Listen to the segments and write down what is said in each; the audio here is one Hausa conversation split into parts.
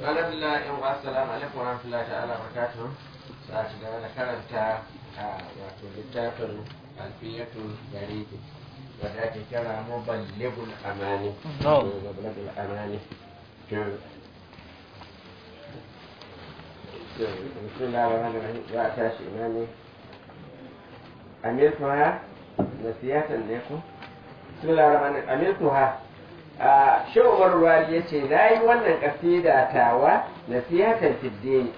alhamdulillah yan uwa assalamu alaikum wa rahmatullahi ta'ala wa barakatuh za ci gaba da karanta a wato littafin alfiyatul garibi wadda ake kira muballibul amani muballibul amani to bismillah ar-rahman ar-rahim za a tashi ina ne amirtuha nasiyatan ne ko bismillah ar-rahman ar-rahim amirtuha a shawar ruwali ya ce na yi wannan kasida tawa nasihatan fiddini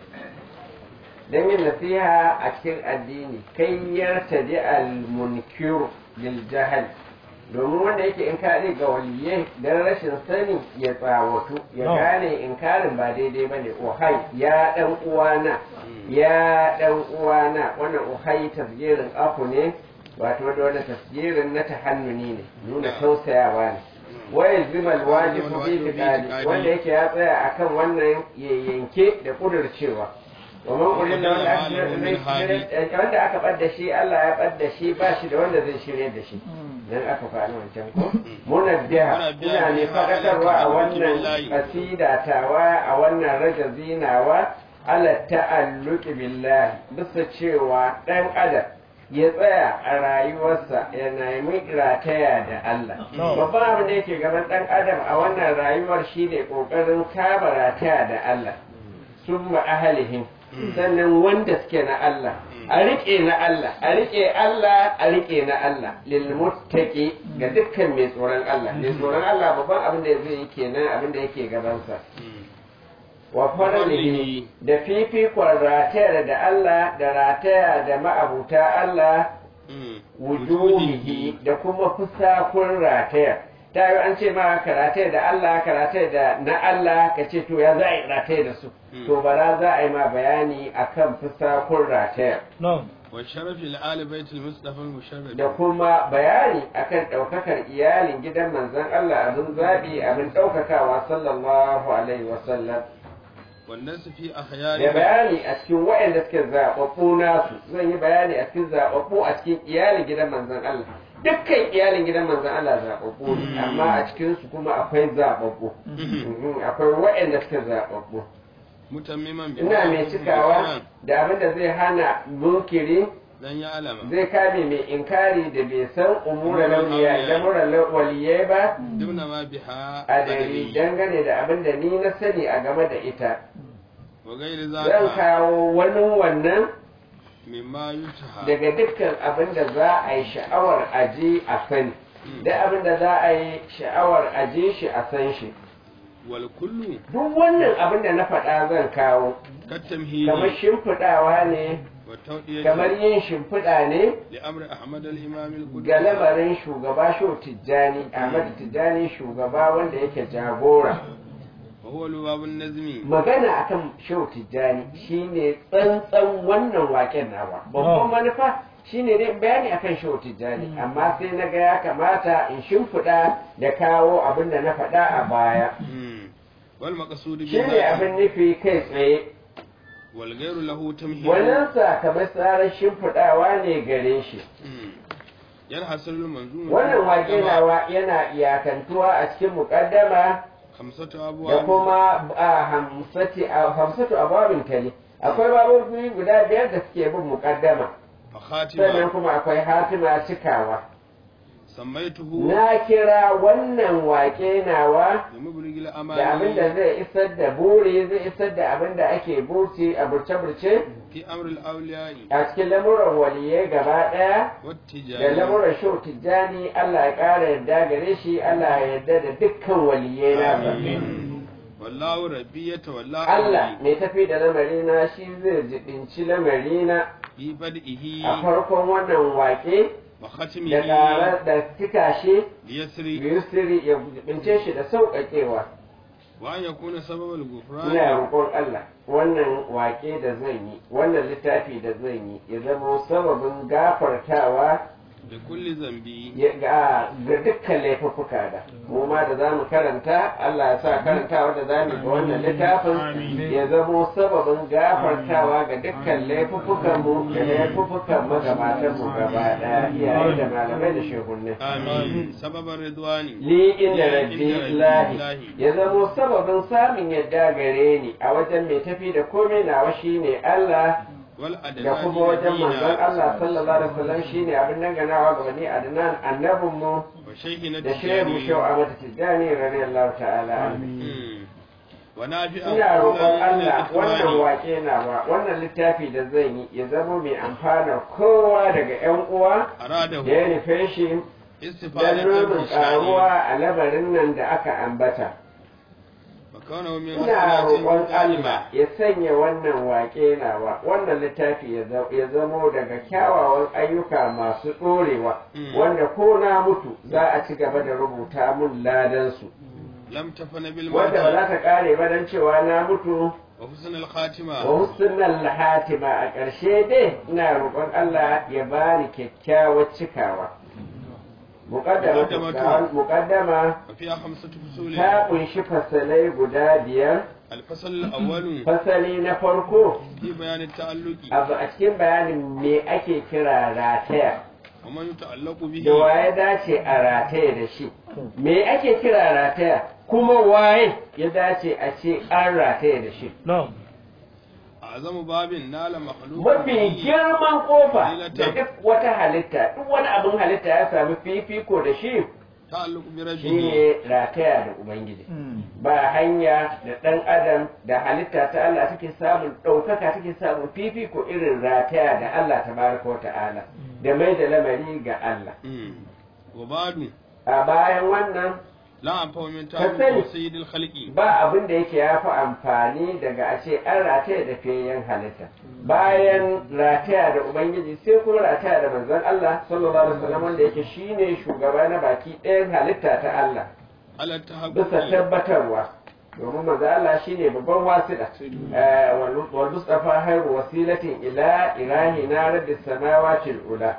don yin nasiha a cikin addini kai yarta di al-munkiru lil jahal domin wanda yake inkari ga waliyai don rashin sani ya tsawatu ya gane inkarin ba daidai ba ne ohai ya dan uwana ya dan uwana wannan ohai tasgirin afu ne wato da wani tasgirin na tahannuni ne nuna tausayawa ne wayar zimal wajibu bi fiqali wanda yake ya tsaya akan wannan ya yanke da kudurcewa domin kullum da wanda wanda aka bar shi Allah ya bar shi ba shi da wanda zai shirye da shi dan aka faɗi wancan ko muna biya ina ne fadakarwa a wannan kasida tawa a wannan raja zinawa ala ta'alluqi billahi bisa cewa dan adam ya tsaya a rayuwarsa ya nemi rataya da Allah. Babban abin da yake gaban ɗan adam a wannan rayuwar shi ne ƙoƙarin kama rataya da Allah. Sun ahalihin sannan wanda suke na Allah. A riƙe na Allah, a riƙe Allah, a riƙe na Allah, lilmuttaqi ga dukkan mai tsoron Allah. Mai tsoron Allah babban abin da zai yi kenan abin da yake gabansa. wa faralihi da fifikon ratayar da Allah da rataya da ma'abuta Allah wujuhihi da kuma fusakun ratayar ta yi an ce ma ka rataya da Allah ka rataya da na Allah ka ce to ya za a yi rataya da su to bara za a yi ma bayani akan fusakun ratayar والشرف لآل بيت المصطفى المشرف da kuma bayani akan ɗaukakar iyalin gidan manzon Allah abin zaɓi abin ɗaukakawa sallallahu alaihi wasallam والناس في da أخيار bayani a cikin waɗanda suke zaɓaɓɓu nasu zan yi bayani a cikin zaɓaɓɓu a cikin iyalin gidan manzon Allah dukkan iyalin gidan manzon Allah zaɓaɓɓu ne amma a cikin su kuma akwai zaɓaɓɓu Mhm, akwai waɗanda suke zaɓaɓɓu متمما ina mai cikawa da abin da zai hana munkiri لن يعلم zai kame mai inkari da bai san umura launiya lamuran waliyai ba دون ما بها a dari dangane da abin da ni na sani a game da ita وغير zan ذلك kawo wani wannan مما يتهى daga dukkan abin da za a yi sha'awar aji a sani da abin da za a yi sha'awar aji shi a san shi والكل duk wannan abin da na faɗa zan kawo كالتمهيد kamar shimfiɗawa ne والتوطية kamar yin shimfiɗa ne لأمر أحمد الإمام القدس ga lamarin shugaba sho tijjani ahmad tijjani shugaba wanda yake jagora وهو لباب النزم magana akan sho tijjani shine tsantsan wannan waken nawa babban manufa shine dai bayani akan sho tijjani amma sai na ga ya kamata in shimfiɗa da kawo abin da na faɗa a baya مم. والمقصود shine بذلك abin nufi kai tsaye والغير له تمهيد wannan kamar tsarin shimfiɗawa ne gare shi مم. ينحصر المنظومة wannan wake nawa yana iyakantuwa a cikin muƙaddama خمسة da أبواب kuma a hamsati a hamsatu ababin tali akwai babobi guda biyar da suke bin muƙaddama sannan فخاتمة kuma akwai hatima cikawa سميته na kira wannan wake nawa لمبلغ da abin الأماني da zai isar da buri zai isar da abin da ake burci a burce-burce في أمر الأولياء a cikin lamuran waliyai gaba ɗaya da والتجارة lamuran shau tijjani Allah ya ƙara yarda gare shi Allah ya yarda da dukkan waliyai nasa آمين والله ربي يتولى Allah أمري mai tafi da lamarina shi zai jibinci lamarina في a بدئه farkon wannan wake da وختمه ƙarar da cika shi ليسري yusri ya jibince shi da sauƙaƙewa وأن يكون سبب ina الغفران roƙon Allah wannan wake da zan yi wannan littafi da zan yi ya zama sababin gafartawa da kulli zambi ya- ga ga dukkan laifuffuka da mu ma da zamu karanta Allah ya sa karantawa da zamu ga wannan littafin ya zamo sababin gafartawa ga dukkan laifuffukan mu da laifuffukan magabatan mu gaba daya iyaye da malamai da shehunne amin sababan ridwani li inda rabbi lahi ya zamo sababin samun yadda gare ni a wajen mai tafi da komai nawa shine Allah wal da adnani kuma wajen manzon Allah sallallahu alaihi wasallam shine abin danganawa ga bani Adnan annabin mu wa shaykhina da shehu shau a mata tijjani radiyallahu ta'ala anhu. Mm. wa nafi'a ina roƙon ila Allah wannan al-ikhwani. wake nawa wannan littafi da zan yi ya zama mai amfana kowa daga ƴan uwa aradahu da ya nufe shi don istifadatan nuna bi shani ƙaruwa a labarin nan da aka ambata wa kaunahu min ina hasanatin roƙon qalima Allah ya sanya wannan wake nawa wannan littafi ya za- ya zamo daga kyawawan ayyuka masu ɗorewa Mm. wanda ko na mutu za a ci gaba da rubuta mun ladansu lam tafana bil wanda ba za mauti ta kare ba don cewa na mutu wa husn al khatima wa husnul hatima a ƙarshe dai ina roƙon Allah ya bani kyakkyawar cikawa muqaddama Muqaddamatu. muqaddama wa fiha khamsatu fusul ta kunshi fasalai guda biyar al fasal al awwal fasali na farko fi bayan al ta'alluqi abu a cikin bayanin me ake kira rataya wa man yata'allaqu bihi da waye dace a rataya da shi me ake kira rataya kuma waye ya dace a ce an rataya da shi نعم azamu babin nala makhluq mafi girman kofa da duk wata halitta duk wani abin halitta ya sami fifiko da shi ta'alluq bi rabbihi shine rataya da ubangiji ba hanya da ɗan adam da halitta ta Allah take samun ɗaukaka take samun fifiko irin rataya da Allah tabaraka wa ta'ala da mai da lamari ga Allah Mm. wa badu a bayan wannan la anfa min Ka sani. ta'alluq sayyidil khalqi ba abin da yake ya fi amfani daga a ce an rataya da fiyayyen halitta bayan rataya da ubangiji sai kuma rataya da manzon Allah sallallahu alaihi wasallam wanda yake shine shugaba na baki ɗayan halitta ta Allah ala bisa tahaqquqi tabbatarwa domin manzo Allah shine babban wasila Eh, wal wal mustafa hayru wasilatin ila ilahi na rabbis samawati ula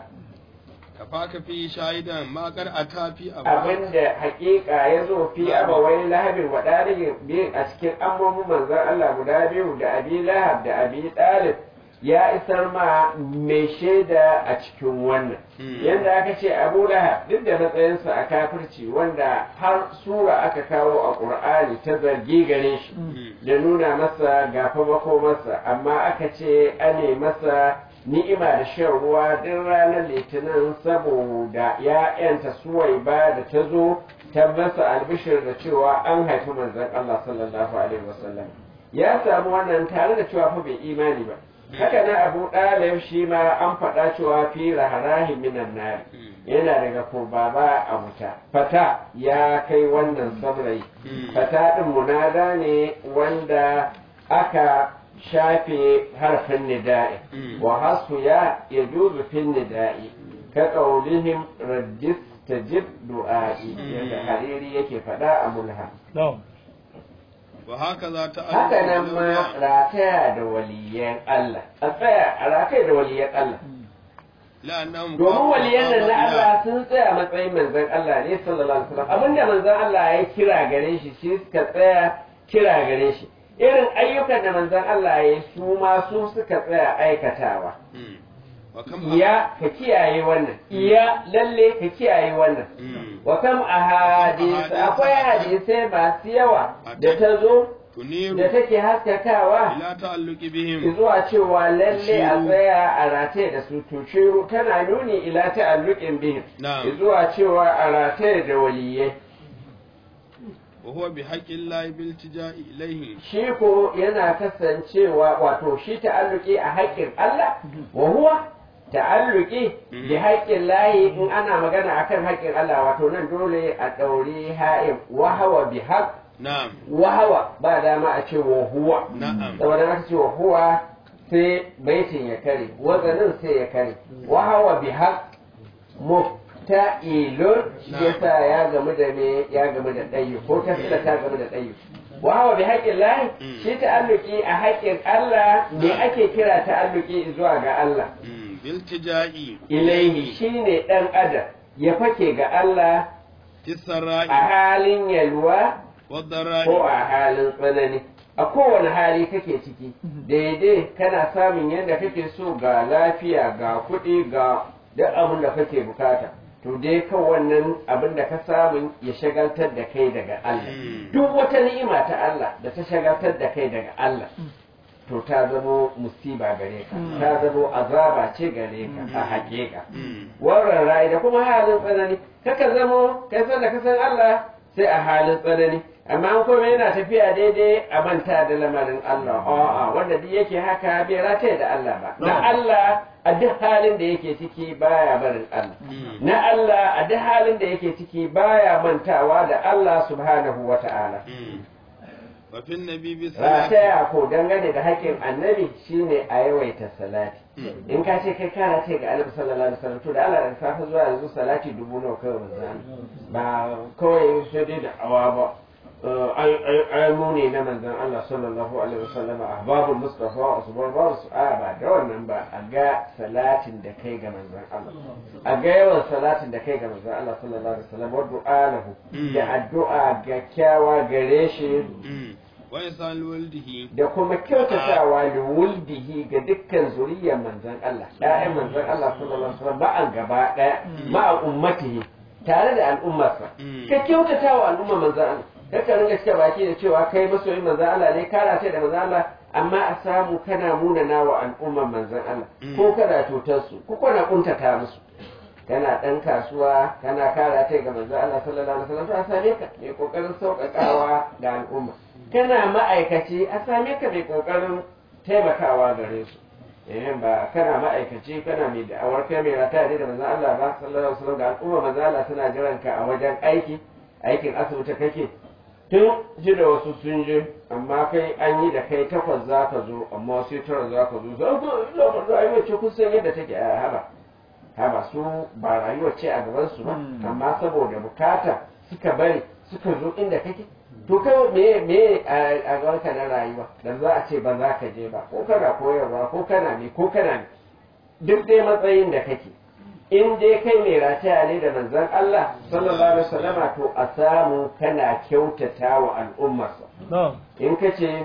kafaka fi shahidan ma qad ata fi abinda hakika ya zo fi abawai lahabin wa dalibin biyu a cikin ammomin manzon Allah guda biyu da abi lahab da abi talib ya isar ma mai shaida a cikin wannan Hmm. yadda aka ce abu lahab duk da matsayinsa a kafirci wanda har sura aka kawo a ƙur'ani ta zargi gare shi da nuna masa gafa makomarsa amma aka ce ane masa ni'ima da shan ruwa duk ranar litinin saboda ya yanta suwai ba da ta zo ta masa albishir da cewa an haifi manzon Allah sallallahu alaihi wasallam ya samu wannan tare da cewa fa bai imani ba haka na abu ɗalib shi ma an faɗa cewa fi raharahi minan nari yana daga kurbaba a wuta fata ya kai wannan saurayi fata ɗin munada ne wanda aka shafe harfin nida'i wa hasu ya ya juzu fin nida'i ka ƙaunihim raddis tajib du'a'i yadda hariri yake faɗa a mulha نعم wa hakaza ta'alluq haka nan bil ma awliya. rataya da waliyan Allah a tsaya a rataya da waliyan Allah la'annahum domin qamu waliyan nan na maqama Allah sun tsaya matsayin manzon Allah ne sallallahu alaihi wasallam abinda manzon Allah ya kira gare shi shi suka tsaya kira gare shi irin ayyukan da manzon Allah ya yi su ma su suka tsaya aikatawa Mm. wa kam iya ka kiyaye wannan iya lalle ka kiyaye wannan Mm. wa kam ahadith akwai hadisai masu yawa da ta zo tuniru da take haskakawa ila ta'alluqi bihim zuwa cewa lalle a Shiru. tsaya a rataye da su to shiru tana nuni ila ta'alluqin bihim na'am zuwa cewa a rataye da waliyai wa huwa bi haqqi llahi bil tija'i ilayhi shi ko yana kasancewa wato shi ta'alluqi a haƙƙin Allah wa huwa ta'alluqi bi haƙƙin lahi in ana magana akan haƙƙin Allah wato nan dole a ɗauri ha'im wa hawa bi haqq na'am wa hawa ba dama a ce wa huwa na'am saboda aka ce wa huwa sai baitin ya kare wazanin sai ya kare wa hawa bi haq mufta'ilun shi yasa ya gamu da me ya gamu da ɗayyu ko ta fila ta gamu da ɗayyu wa hawa bi haƙƙin lahi shi ta'alluki a haƙƙin Allah me ake kira ta'alluki zuwa ga Allah Mm. biltija'i ilaihi shine dan adam ya fake ga Allah tisara'i a halin yalwa ko wadara'i a halin tsanani a kowane hali kake ciki daidai kana samun yadda kake so ga lafiya ga kuɗi ga duk abin da kake bukata to dai kan wannan abin da ka samu ya shagaltar da kai daga Allah Mm. duk wata ni'ima ta Allah da ta shagaltar da kai daga Allah to ta zamo musiba gare ka ta zamo azaba ce gare ka a haƙiƙa Mm. warren ra'ayi da kuma halin tsanani kaka zamo kai san da ka san Allah sai a halin tsanani amma an kuma yana tafiya daidai a manta da lamarin Allah a'a wanda duk yake haka bai rataye da Allah ba na Allah a duk halin da yake ciki baya barin Allah Mm. na Allah a duk halin da yake ciki baya mantawa da Allah subhanahu wata'ala Mm. wa fin nabi bi salati rataya ko dangane da haƙƙin annabi shine a yawaita salati Mm. in ka ce kai kana ce ga annabi sallallahu alaihi wasallam to da Allah da safe zuwa yanzu salati dubu nawa kawai manzo Allah. ba kawai sai dai da awa ba Eh, ai ai ai mu ne na manzon Allah sallallahu alaihi wasallam ahbabul mustafa asbar babu su a ba da wannan ba a ga salatin da kai ga manzon Allah a ga yawan salatin da kai ga manzon Allah sallallahu alaihi wasallam wa du'a lahu Mm. da addu'a ga kyawa gare shi Mm. wa isal waldihi da kuma kyautatawa da wuldihi ga dukkan zuriyar manzon Allah ɗayan manzon Allah sallallahu alaihi wasallam ba'an gaba ɗaya ma'a ummatihi tare da al'ummarsa Mm. ka kyautatawa al'ummar manzon Allah kaka ringa cika baki da cewa kai masoyin manzon Allah ne kana ce da manzon Allah amma a samu kana munana wa al'ummar manzon Allah Mm. ko kana cutar su ko kana kuntata musu kana ɗan kasuwa kana kara ta ga manzo Allah sallallahu alaihi wasallam to a same ka mai kokarin sauƙaƙawa ga al'umma kana ma'aikaci a same ka mai kokarin taimakawa gare su eh ba kana ma'aikaci kana mai da'awar kai mai rata ne da manzo Allah ba sallallahu alaihi wasallam da al'umma manzo Allah suna jiran ka a wajen aiki aikin asibiti kake tun ji da wasu sun je amma kai an yi da kai takwas za ka zo amma sai tara za ka zo za ka zo rayuwar ce kun san yadda take a haba haba su ba rayuwar ce a gaban su ba amma saboda bukata suka bari suka zo inda kake to kai me me a a gaban ka na rayuwa dan za a ce ba za ka je ba ko kana koyarwa ko kana ne ko kana ne duk dai matsayin da kake in dai kai mai rataya ne da manzon Allah sallallahu alaihi wasallama to a samu kana kyautata wa al'ummarsa na'am in ka ce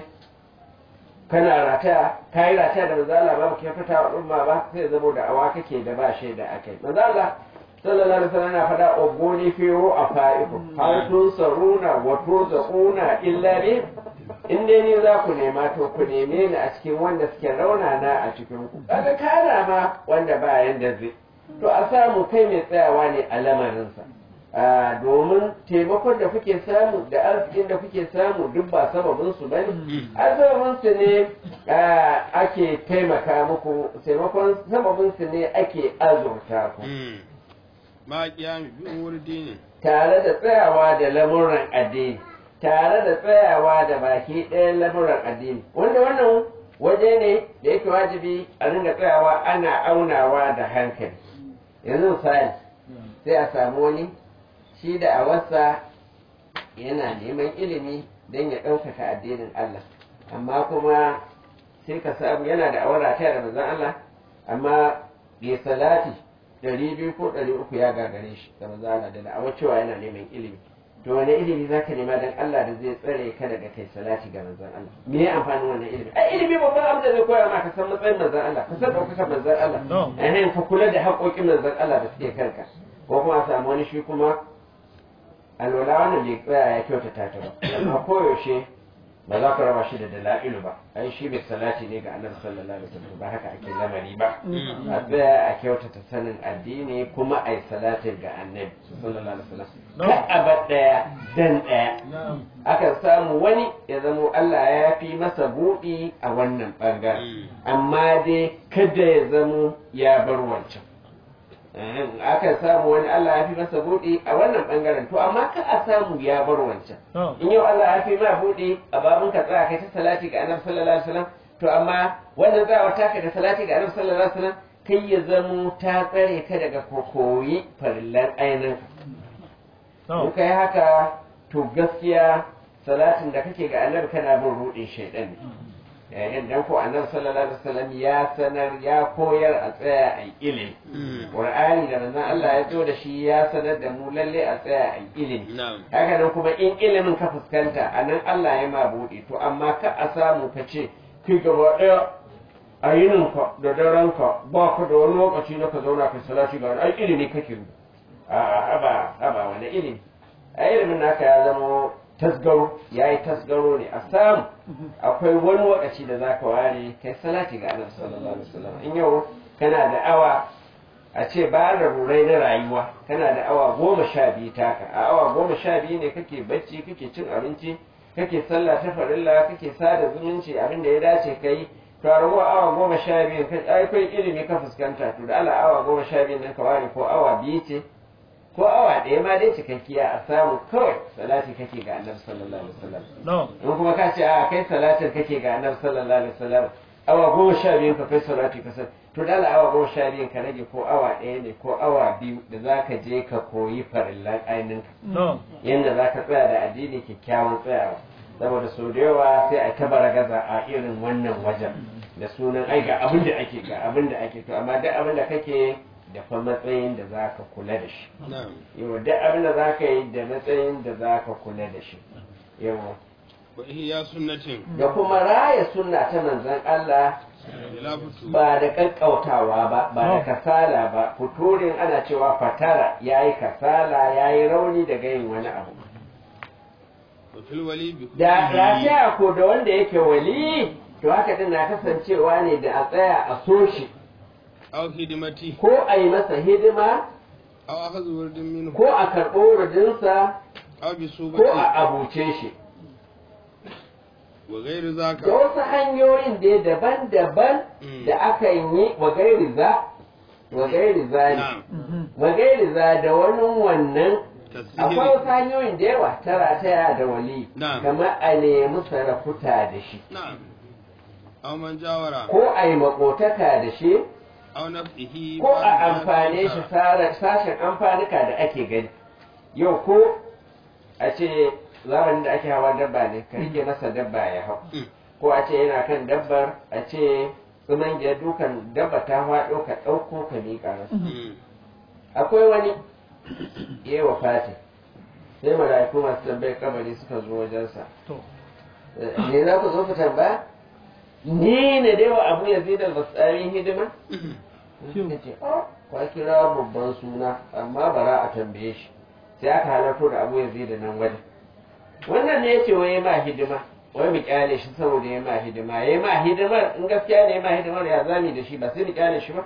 kana rataya ka yi rataya da manzon Allah ba ka kyautata wa al'umma ba sai zamo da awa kake da ba shaida a kai manzon Allah sallallahu alaihi wasallam yana faɗa ogoni fiyo a fa'iku har tun saruna wa tuzaquna illa bi in dai ni za ku nema to ku neme ni a cikin wanda suke raunana a cikin ku kaga kana ma wanda ba yanda zai to a samu kai mai tsayawa ne a lamarinsa Ah, domin taimakon da kuke samu da arzikin da kuke samu duk ba sababin su bane a sababin su ne ah, ake taimaka muku taimakon sababin su ne ake azurta ku Mm. ma qiyami bi umuri dini tare da tsayawa da lamuran addini tare da tsayawa da baki ɗayan lamuran addini wanda wannan waje ne da yake wajibi a ringa tsayawa ana aunawa da hankali yanzu misali sai a samu wani shi da a wasa yana neman ilimi don ya ɗaukaka addinin Allah amma kuma sai ka samu yana da awara ta da manzon Allah amma bai salati ɗari biyu ko ɗari uku ya gagare shi da manzon Allah da da'awar cewa yana neman ilimi to wani ilimi zaka nema don Allah da zai tsare ka daga kai salati ga manzon Allah me ya amfanin wannan ilimi ai ilimi babban abin da zai koya ma ka san matsayin manzon Allah ka san ɗaukakar manzon Allah No. eh ka kula da haƙoƙin manzon Allah da suke kanka ko kuma a samu wani shi kuma alwala wannan bai tsaya ya kyautata ta ba amma koyaushe ba za ka raba shi da dala'ilu ba ai shi mai salati ne ga annabi sallallahu alaihi wasallam ba haka ake lamari ba a tsaya a kyautata sanin addini kuma ai salatin ga annabi sallallahu alaihi wasallam ka aba daya dan daya akan samu wani ya zamo Allah ya fi masa buɗi a wannan bangaren amma dai kada ya zamo ya bar wancan aka samu wani Allah ya fi masa buɗi a wannan ɓangaren to amma ka a samu ya bar wancan in yau Allah ya fi ma buɗi a babun ka tsaya kai ta salati ga annabi sallallahu alaihi wasallam to amma wannan tsayawar taka da salati ga annabi sallallahu alaihi wasallam kai ya zamo ta tsare ka daga kokoyi farillan ainihin in kai haka to gaskiya salatin da kake ga annabi kana bin ruɗin shaidan ne yayin dan ko annabi sallallahu alaihi wasallam ya sanar ya koyar a tsaya a ilimi qur'ani da manzon Allah ya zo da shi ya sanar da mu lalle a tsaya a ilimi na'am haka nan kuma in ilimin ka fuskanta a nan Allah ya ma buɗe to amma ka a samu ka ce ki gaba ɗaya a yininka da darenka ba ka da wani lokaci na ka zauna ka salati ga wani ai ilimi kake yi a haba haba wani ilimi a ilimin naka ya zama tasgaro ya yi tasgaro ne a samu akwai wani lokaci da za ka ware kai salati ga annabi sallallahu alaihi wasallam in yau kana da awa a ce ba da rurai na rayuwa kana da awa goma sha biyu taka a awa goma sha biyu ne kake bacci kake cin abinci kake sallah ta farilla kake sada zumunci abin da ya dace ka yi to a raguwa awa goma sha biyu ka akwai ilimi ka fuskanta to da Allah awa goma sha biyu nan ka ware ko awa biyu ce ko awa ɗaya ma dai cikakkiya a samu kawai salati kake ga annabi sallallahu alaihi wasallam no in kuma ka ce a kai salatin kake ga annabi sallallahu alaihi wasallam awa goma sha biyu ka kai salati ka san to da Allah awa goma sha biyu ka rage ko awa ɗaya ne ko awa biyu da za ka je ka koyi farillan ainihin no yadda za ka tsaya da addini kyakkyawan tsayawa saboda sau da yawa sai a ta gaza a irin wannan wajen da sunan ai ga abin da ake ga abin da ake to amma duk abin da kake da fa matsayin da za ka kula da shi na'am yawa duk abin da za ka yi da matsayin da za ka kula da shi yawa wa ihya sunnatin da kuma raya sunna ta manzon Allah bila futu ba da kakkautawa ba ba da No. kasala ba futurin ana cewa fatara yayi kasala yayi rauni daga yin wani abu wa fil wali bi da kullihi lafiya ko da wanda yake wali to haka din na kasancewa ne da a tsaya a so shi aw hidimati ko a yi masa hidima aw akhadhu wurdin minhu ko a karɓo rudinsa aw bi ko a subati abuce shi wa ghairu da zaka wasu hanyoyin dai daban-daban Mm. da aka yi wa gairi za wa gairi za ne na'am wa gairi za da wani wannan akwai wasu tasbih hanyoyin da yawa tara taya da wali Na'am. kamar a nemi sarakuta da shi na'am aw man jawara ko a yi makotaka da shi aw nafsihi ko a amfane shi sara- sashen amfanuka da ake gani yau ko a ce zamanin da ake hawa dabba ne ka rike masa dabba ya hau Mm. ko a ce yana kan dabbar a ce tsuman ya dukan dabba ta faɗo ka ɗauko ka miƙa masa Mm. akwai wani ya wa fati sai mala'iku masu tambayar kabari suka zo wajensa to Eh, ne za ku zo ku tambaya ni ne dai wa abu ya zai da tsarin hidima suka ce "Oh, kwa kira babban suna amma bara a tambaye shi sai aka halarto da abu ya zai da nan wajen wannan ne yace wai ma hidima wai mu kyale shi saboda ya ma hidima ya ma hidimar in gaskiya ne ya ma hidimar ya zami da shi ba sai mu kyale shi ba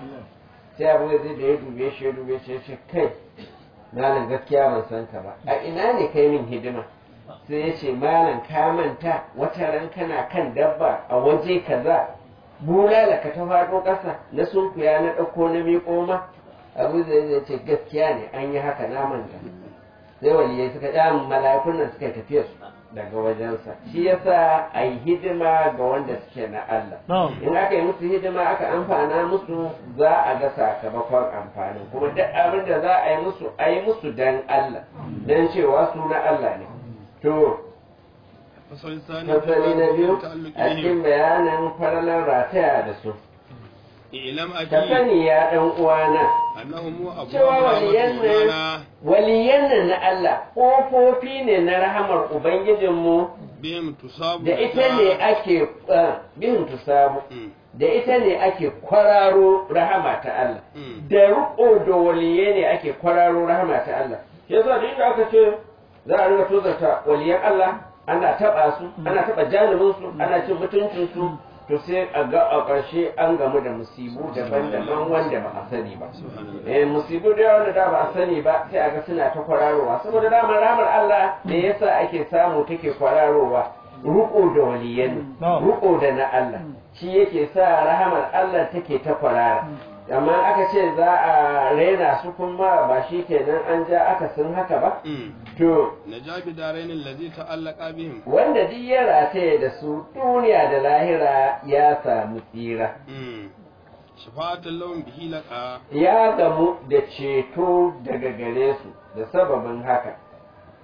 sai abu ya zai da ya dube shi ya dube shi ya ce kai malam gaskiya ban san ka ba a ina ne kai min hidima sai ya ce malam ka manta wata ran kana kan dabba a waje kaza bulala ka ta faɗo ƙasa na sunkuya na ɗauko na miƙo ma abu zai zai ce gaskiya ne an yi haka na manta sai waliyai suka ɗan mala'ikun nan suka tafiya su daga wajensa shi yasa a yi hidima ga wanda suke na Allah no in aka yi musu hidima aka amfana musu za a ga sakamakon amfanin kuma duk abin da za a yi musu a yi musu dan Allah dan cewa su na Allah ne to fasali sani fasali na biyu ta'alluqi a cikin bayanin faralar rataya da su ilam ka aki sani ya ɗan uwana annahum abu cewa waliyan nan rahmatuna waliyan nan na Allah ƙofofi ne na rahamar Ubangijinmu bihim tusabu da ita ne ake ah, bin tusamu Mm, da ita ne ake kwararo rahama ta Allah mm, da riƙo da waliye ne ake kwararo rahama ta Allah yasa duk da aka ce za a ringa tozarta waliyan Allah ana taɓa su ana taɓa janibin su ana cin mutuncin su to sai a ga a ƙarshe an gamu da musibu daban-daban wanda ba a sani ba subhanallah eh musibu da yawa da da ba a sani ba sai a ga suna ta kwararowa saboda damar ramar Allah me yasa ake samu take kwararowa ruko da waliyan No. ruko da na Allah shi yake sa rahamar Allah take ta kwarara amma aka ce za a raina su kuma ba shi kenan an ja aka sun haka ba Mm, to najabi darain allazi ta'allaqa bihim wanda duk ya rataye da su duniya da lahira ya samu tsira Mm, shafa'atul lahum bihi laqa ya gamu da ceto daga gare su da sababin haka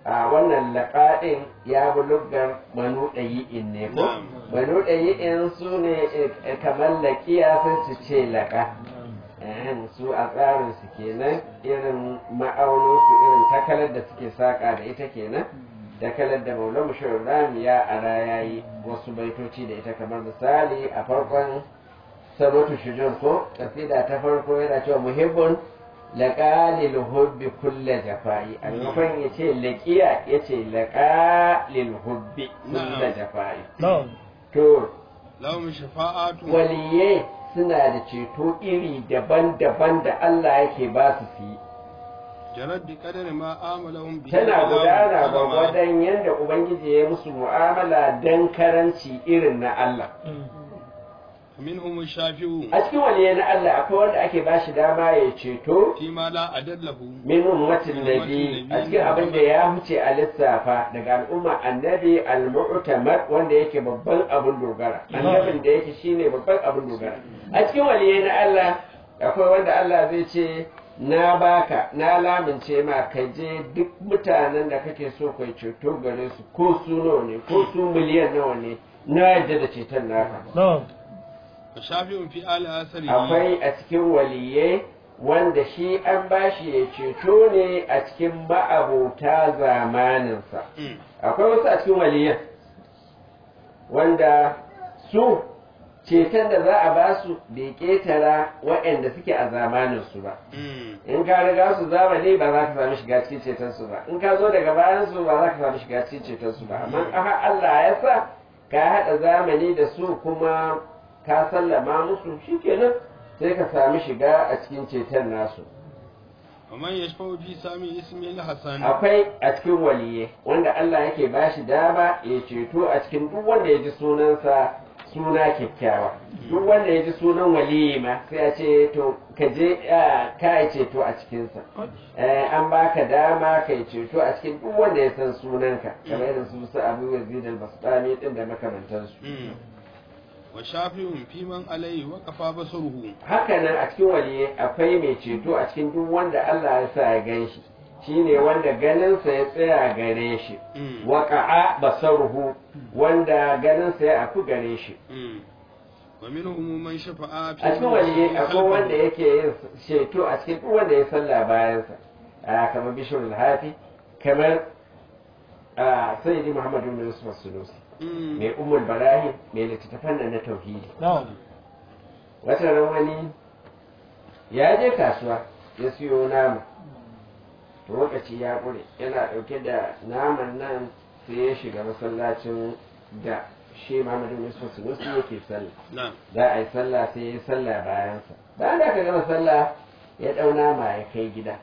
a wannan laƙaɗin ya bi luggar banu ɗayi'in ne ko Na'am. banu ɗayi'in su ne eh, kamar laƙiya sun su ce laƙa Ehem, su a tsarin su kenan irin ma'aunin su irin takalar da suke saƙa da ita kenan takalar da maula mushawar ya ara ya yi wasu baitoci da ita kamar misali a farkon sabatu shujur ko kasida ta farko yana cewa muhibbun laƙalil hubbi kulla jafa'i a maimakon ya ce laƙiya ya ce laƙalil hubbi kulla Na'am. jafa'i na'am to lahum shafa'atu waliyai suna da ceto iri daban-daban da Allah yake ba su su yi jarad bi qadari ma amalahum bihi tana Allahu gudana azama. gwagwadon yadda ubangiji ya yi musu mu'amala don karanci irin na Allah minhum shafi'u a cikin waliyai na Allah akwai wanda ake ba shi dama ya ceto fi ma la adallahu min ummatin nabi a cikin abin da ya huce a lissafa daga al'umma annabi al-mu'tamar wanda yake babban abin dogara annabin da yake shine babban abin dogara a cikin waliyai na Allah akwai wanda Allah zai ce na baka na lamince ma ka je duk mutanen da kake so kai ceto gare su ko su nawa ne ko su miliyan nawa ne na yadda da ceton naka na'am wa shafi'un fi ali asari akwai a cikin waliyai wanda shi an bashi ya ceto ne a cikin ma'abota zamaninsa Mm. akwai wasu a cikin waliyan wanda su ceton da za a ba su bai ƙetara waɗanda suke a zamaninsu ba Mm. in ka riga su zamani ba za ka sami shiga cikin cetonsu ba in ka zo daga bayan su ba za ka sami shiga cikin cetonsu ba amma aha Allah ya sa ka haɗa zamani da su kuma ka sallama musu shikenan sai ka sami shiga a cikin ceton nasu wa man yashfa'u fi sami ismi al-hasan akwai a cikin waliye wanda Allah yake ba shi dama ya ceto a cikin duk wanda ya ji sunansa suna kyakkyawa duk wanda ya ji sunan waliyi ma sai a ce to ka je ah, ka yi ceto a cikinsa Eh, an baka dama ka yi ceto a cikin duk wanda ya san sunanka kamar irin su su abu yazid al-bastami din da makamantansu Mm. wa shafi'un fi man alayhi wa kafa basruhu haka nan a cikin waliye akwai mai ceto a cikin duk wanda Allah ya sa ya gan shi shine wanda ganinsa ya tsaya gare shi Mm. waƙa'a basaruhu wanda ganinsa ya afu gare shi Mm. wa minhum man shafa'a fi a cikin waliye akwai wanda yake yin ceto a cikin duk wanda ya sallah bayansa a kamar bishirul hafi kamar a sayyidi muhammadu bin yusuf sunusi Mm. mai umul barahi mai littattafan da na tauhidi na'am wata ran wani ya je kasuwa ya siyo nama to lokaci ya ƙure yana ɗauke da naman nan sai ya shiga masallacin da shi Muhammadu Yusuf Sunusi yake sallah na'am za a yi sallah sai ya yi sallah bayansa bayan da aka gama sallah ya ɗau nama ya kai gida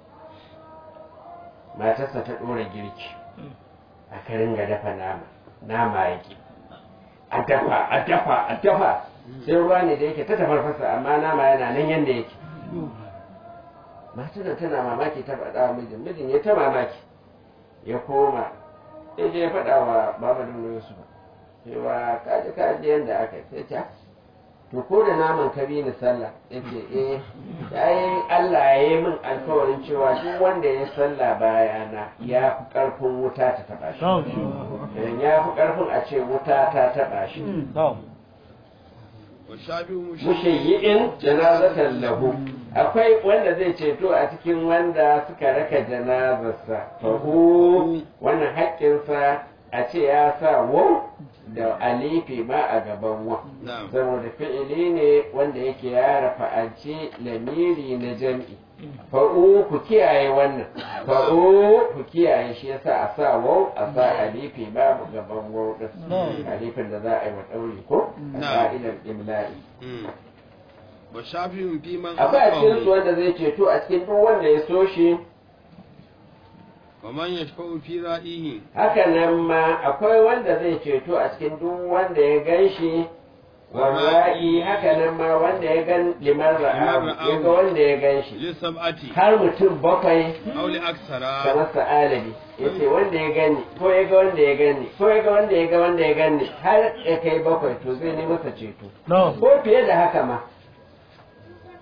matarsa ta ɗora girki aka ringa dafa nama nama ya ƙi a dafa a dafa a dafa sai ruwa ne da yake ta tafarfasa amma nama yana nan yanda yake matar tana mamaki ta faɗa wa mijin mijin ya ta mamaki ya koma ya je ya faɗa wa baba da Yusuf cewa kaji kaji yanda aka yi sai ta to ko da naman ka bi ni sallah yace eh ai Allah ya yi min alkawarin cewa duk wanda ya sallah bayana ya fi karfin wuta ta taba shi na'am Eh, ya fi karfin a ce wuta ta taba shi na'am wa shafi'u mushayyi'in janazatan lahu akwai wanda zai ceto a cikin wanda suka raka janazarsa fahu wannan haƙƙinsa a ce ya sa wau da alifi ma a gaban wa na'am saboda fi'ili ne wanda yake ya rafa'anci lamiri na jam'i fa'u ku kiyaye wannan fa'u ku kiyaye shi yasa a sa wau a sa alifi babu gaban wau din Na'am. alifin da za a yi wa ɗauri ko a Na'am. ka'idar imla'i Mm. wa shafi'un fi man akwai a cikin su ahabbahu wanda zai ceto a cikin duk wanda ya so shi wa man yashfa'u fi ra'ihi haka nan ma akwai wanda zai ceto a cikin duk wanda ya gan shi warra'i haka nan ma wanda ya gan liman ra'ahu ya ga wanda ya gan shi li sab'ati har mutum bakwai aw li aksara kamar sa'alabi ya ce wanda ya gani ko ya ga wanda ya gani ko ya ga wanda ya ga wanda ya gani har ya kai bakwai to zai ne masa ceto na'am ko fiye da haka ma wa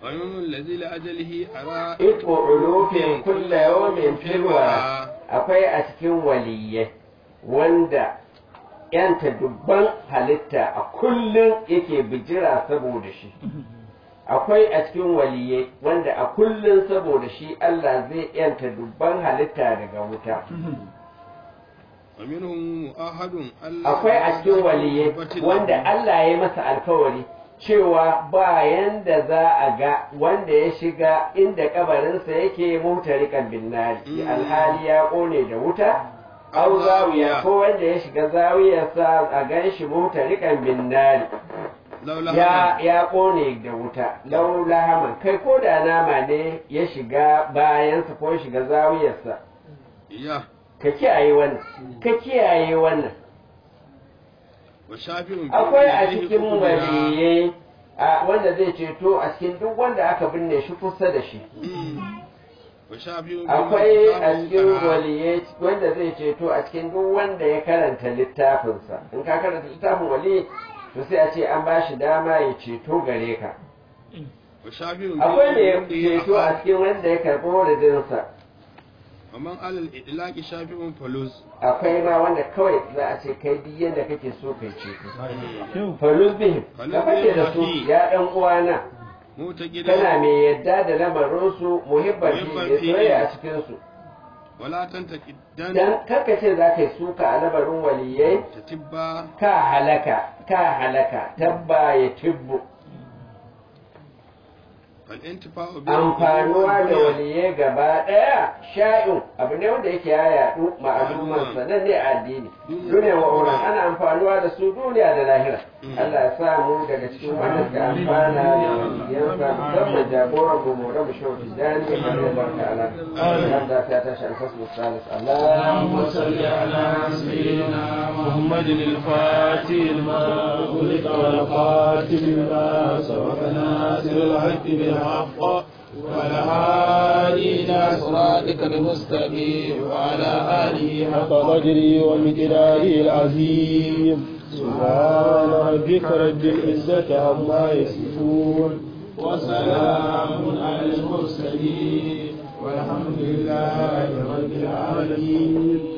ومن الذي لأجله أرى iko ulufin kulla yawmin filwa akwai a cikin waliyye wanda yanta dubban halitta a kullum yake bijira saboda shi akwai a cikin waliyye wanda a kullum saboda shi Allah zai yanta dubban halitta daga wuta ومنهم مؤهد ألا akwai a cikin waliyye wanda Allah ya yi masa alkawari cewa bayan da za a ga wanda ya shiga inda kabarinsa yake mutarikan binnari Mm. alhali ya kone da wuta au zawiya ko wanda ya shiga zawiyarsa a gan shi mutarikan binnari لولا ya ya kone da wuta laula haman kai ko da nama ne ya shiga bayansa ko ya shiga zawiyarsa إياه ka kiyaye wannan ka kiyaye wannan وشافع في akwai a يديه cikin قبلا. waliyai a wanda zai ceto a cikin duk wanda aka binne shi kusa da shi مم. وشافع في akwai a كتابه cikin قرأ. waliyai wanda zai ceto a cikin duk wanda ya karanta littafinsa in ka karanta littafin wali to sai a ce an ba shi dama ya ceto gare ka وشافع في akwai mai يديه ceto a أخاه. cikin wanda ya karɓi wadadinsa ومن على الإطلاق شافع فلوس akwai ma wanda kawai za a ce kai duk yadda kake so kai ceto falus bihim ka fake da su ya ɗan uwana معتقدا kana mai yadda da lamarinsu muhibban fi Muhibban da fi. soyayya a cikinsu ولا تنتقدن dan karka ce za ka yi suka a lamarin waliyai تتبع ka halaka ka halaka tabba ya tibbu فالانتفاع به amfanuwa da waliyai gaba ɗaya sha'in abu ne wanda yake ya yaɗu ma'aluman sanan ne a addini duniya wa auren ana amfanuwa da su duniya da lahira Allah ya sa mu daga cikin wanda suka amfana da yansa musamman jagoran mu mu rabu shau tijani a kan barka ala Allah ta tashi alfasu salis Allah اللهم صل على سيدنا محمد الفاتح لما أغلق والقاتل لما سبق ناصر الحق بالحق وعلى هادي إلى صراطك المستقيم وعلى آله حق قدره ومقداره العظيم سبحان ربك رب العزة عما يصفون وسلام على المرسلين والحمد لله رب العالمين